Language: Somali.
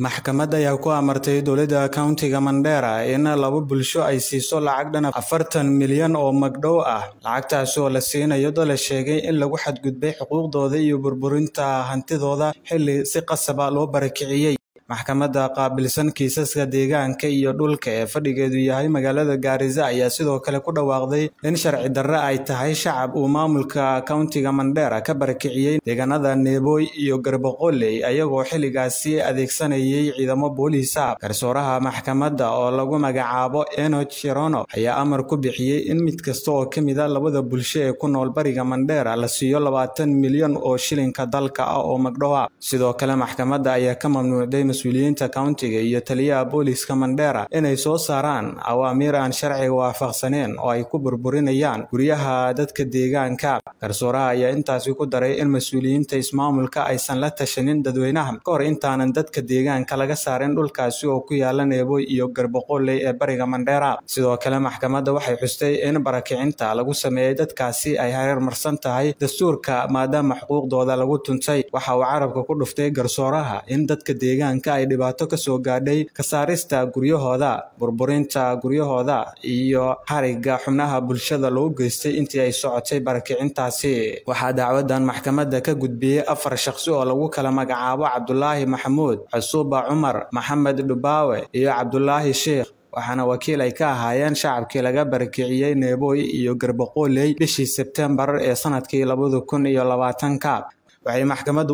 maxkamad ayaa ku amartay dowladda countiga mandheera in laba bulsho ay siiso lacag dhan afartan milyan oo magdhow ah lacagtaasi oo la siinayo dad la sheegay in lagu xadgudbay xuquuqdooda iyo burburinta hantidooda xilli si qasaba loo barakiciyey maxkamadda qaabilsan kiisaska deegaanka iyo dhulka ee fadhigeedu yahay magaalada gaarisa ayaa sidoo kale ku dhawaaqday in sharci darre ay tahay shacab uu maamulka countiga mandheera ka barakiciyey deegaanada neeboy iyo garboqoley ayagoo xilligaasi adeegsanayay ciidamo booliisa garsooraha maxkamadda oo lagu magacaabo enoch cherono ayaa amar ku bixiyey in mid kasta oo ka mid a labada bulsho ee ku nool bariga mandheera la siiyo labaatan milyan oo shilinka dalka ah oo magdhow ah sidoo kale maxkamadda ayaa ka mamnuucday mas-uuliyiinta countiga iyo taliyaha booliiska mandheera inay soo saaraan awaamiir aan sharciga waafaqsaneen oo ay ku burburinayaan guryaha dadka deegaanka garsooraha ayaa intaasi ku daray in mas-uuliyiinta ismaamulka aysan la tashanin dadweynaha ka hor intaanan dadka deegaanka laga saarin dhulkaasi oo ku yaala neeboy iyo garboqoley ee bariga mandheera sidoo kale maxkamadda waxay xustay in barakicinta lagu sameeyey dadkaasi ay hareer marsan tahay dastuurka maadaama xuquuqdooda lagu tuntay waxa uu carabka ku dhuftay garsooraha in dadka deegaanka ay dhibaato ka soo gaadhay ka saarista guryahooda burburinta guryahooda iyo xariga xubnaha bulshada loo geystay intii ay socotay barakicintaasi waxaa dacwadan maxkamadda ka gudbiyey afar shaqsi oo lagu kala magacaabo cabdulaahi maxamuud casuuba cumar maxamed dhubaawe iyo cabdulaahi sheikh waxaana wakiil ay ka ahaayeen shacabkii laga barakiciyey neeboy iyo garboqoley bishii sebtembar ee sanadkii labada kun iyo labaatanka waxay maxkamaddu